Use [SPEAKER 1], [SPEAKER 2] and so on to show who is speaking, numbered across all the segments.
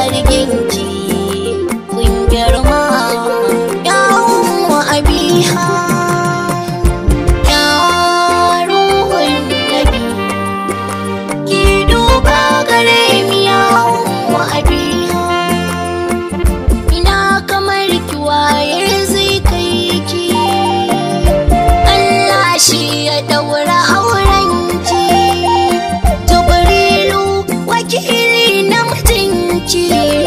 [SPEAKER 1] zarginki kun girma yawon abiha ya ruhun nabi ki duba gare mi yawon abiha ina kamar ki waye zai kai ki Allah shi ya daura aurenki Jibrilu wakili na mutunci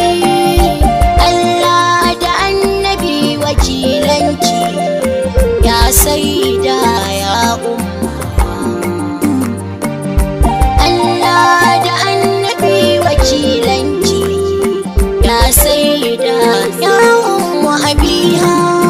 [SPEAKER 1] Allah da annabi wakilanki ya saida ya umma Allah da annabi wakilanki ya saida ya umma abiha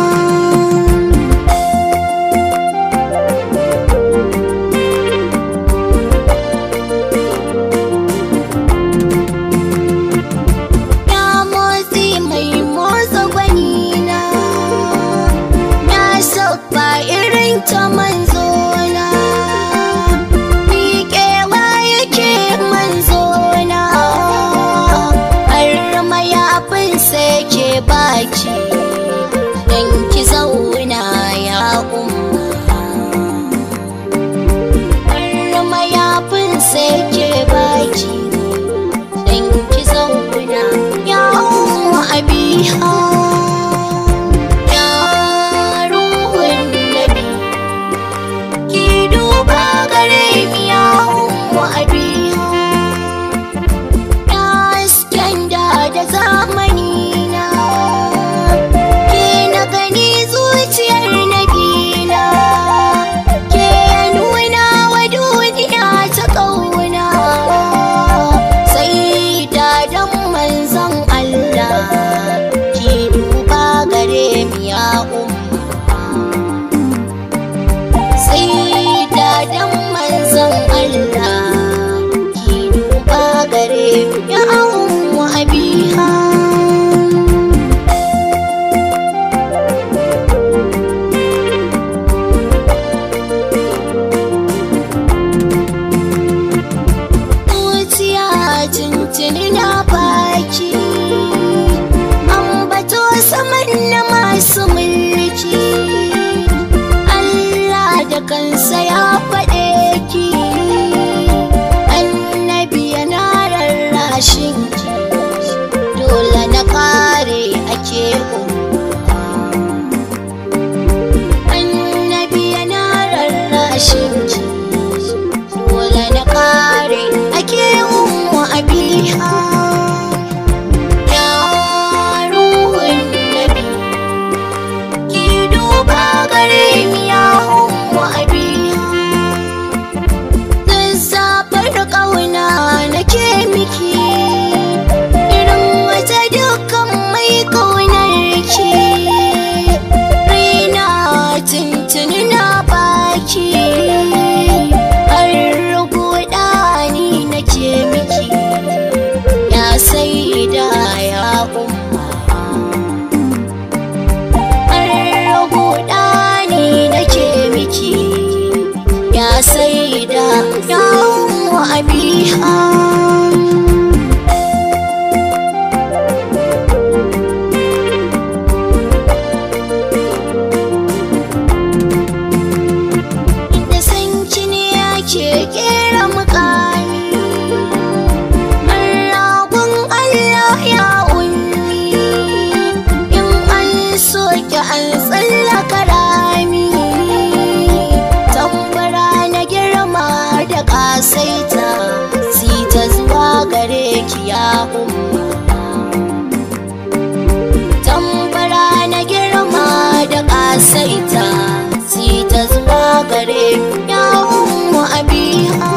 [SPEAKER 1] Ya motsi mai motsa gwanina Na sauka irin ta manzona Miƙewa yake manzona Har mayafin sai ke baki Don ki zauna ya umma Har mayafin sai ke baki dan ki zauna ya umma abiha ya ruhun nabi ki duba gare mi ya umma abiha ya hasken da da zamani na ke na gani zuciyar nabila ke nuna wa duniya ta ƙauna sai da dan manzon Allah ki duba gare mi ya umma sai da dan manzon Allah ki duba gare mi ya umma abiha zuciya tuntuni na baki ambato saman na masu mulki Allah da kansa ya faɗe ki annabi yana rarrashin ki dole na kare ake umma annabi yana rarrashin ki dole na kare ake umma abiha ya ruhun nabi ki duba gare mi ya umma abiha zazzafar ƙauna nake miki irin wata dukkan mai ƙaunar ki raina tuntuni na baki har rubuɗa ni nake miki ya sai da ya umma har rubuɗa ni nake miki ya sai da ya umma abiha da sanki ne ake kera mukami Marabun Allah ya unni in an soke an tsallaka rami tambara na girma da kasaita si ta zuwa gare ki ya umma tambara na girma da kasaita si ta zuwa gare ya umma abiha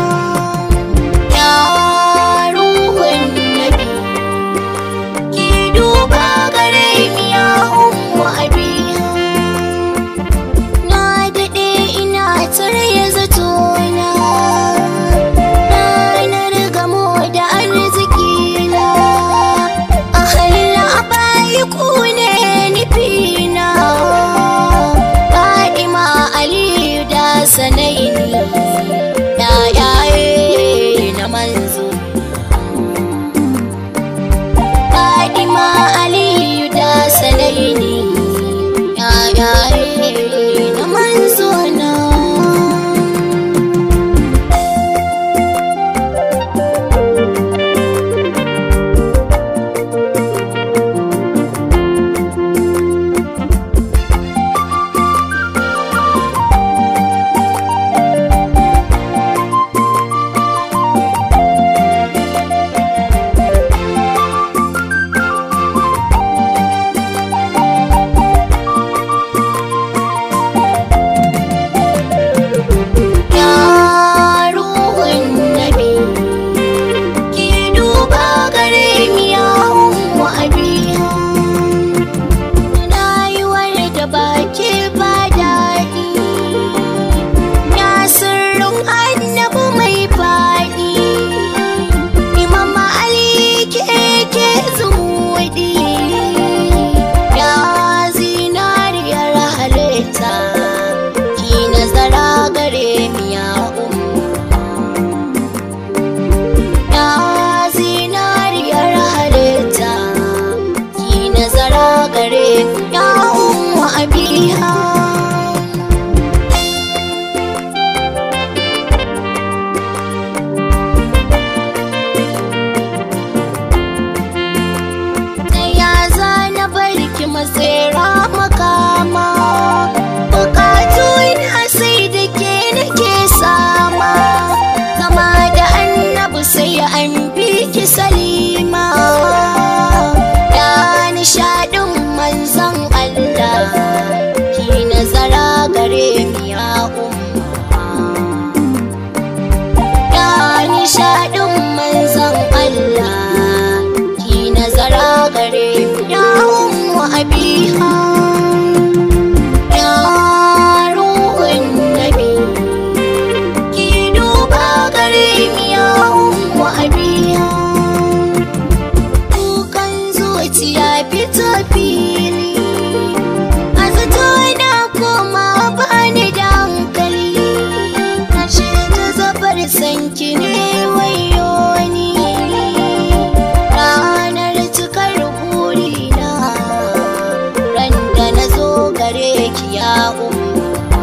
[SPEAKER 1] ya ruhun nabi ki duba gare mi ya umma abiha na daɗe ina tare zatona ranar gamo da arziki na a halin abayi ku ne nufina Fadima Aliyu da Husaini yayaye na manzona Ya ruhun nabi ki duba gare mi ya ummu abiya rayuwar da baki ba daɗi ya sirrin annabi mai faɗi imam ali ke ke zumuɗi ya zinariyar halitta ki nazara gare mi ya ummu ya zinariyar halitta ki nazara gare ya ummu abiha ta ya zana barki matsera makama bukatu ina sai da ke nake sama zama da annabi sai an bi ki salima ya nishadin manzon Allah ki nazara gare mi ya umma ya nishadin manzon Allah ki nazara gare ya ummu abiha ya ruhun nabi ki duba gare mi ya ummu abiha kukan zuciya fito fili a zato na koma bani da hankali ashe ta zabar sanki ne wayo ni ranar cikar burina ran da na zo gare ki ya umma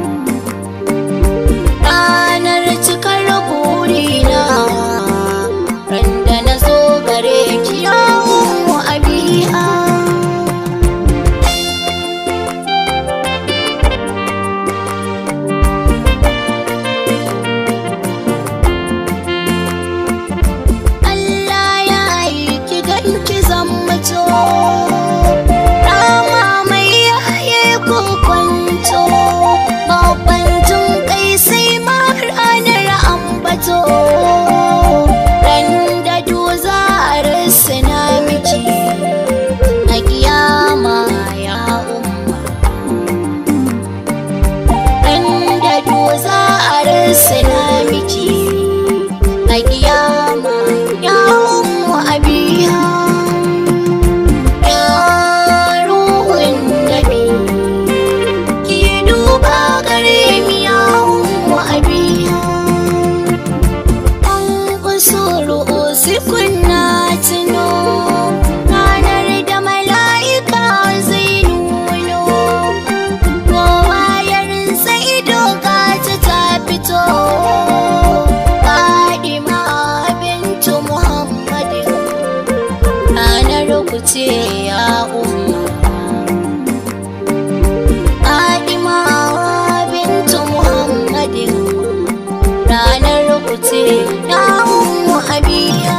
[SPEAKER 1] ranar cikar burina ran da na zo gare ki ya ummu abiha Allah ya yi ki ganki zan mutu Rama mai yaye kwanto Babban jin kai sai ma ranar ambato Ran da duza na miki A kiyama ya umma Ran da duza na miki a kiyama ya ummu abiha ya ruhun nabi ki duba gare mi ya ummu abiha an kusuru usikun na tuno ranar da mala'ika zai nuno kowa ya rinsa ido gata ta fito Fadima bintu Muhammadin ranar ku ce ya umma Fadima bintu Muhammadin ranar ku ce ya ummu Abiya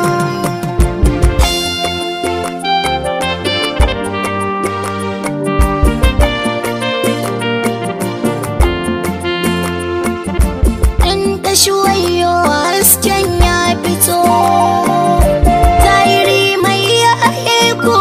[SPEAKER 1] in ta shuwayo hasken ya fito Zairi mai yaye ko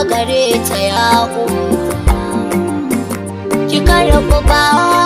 [SPEAKER 1] gare ta ya umma ki karɓi ba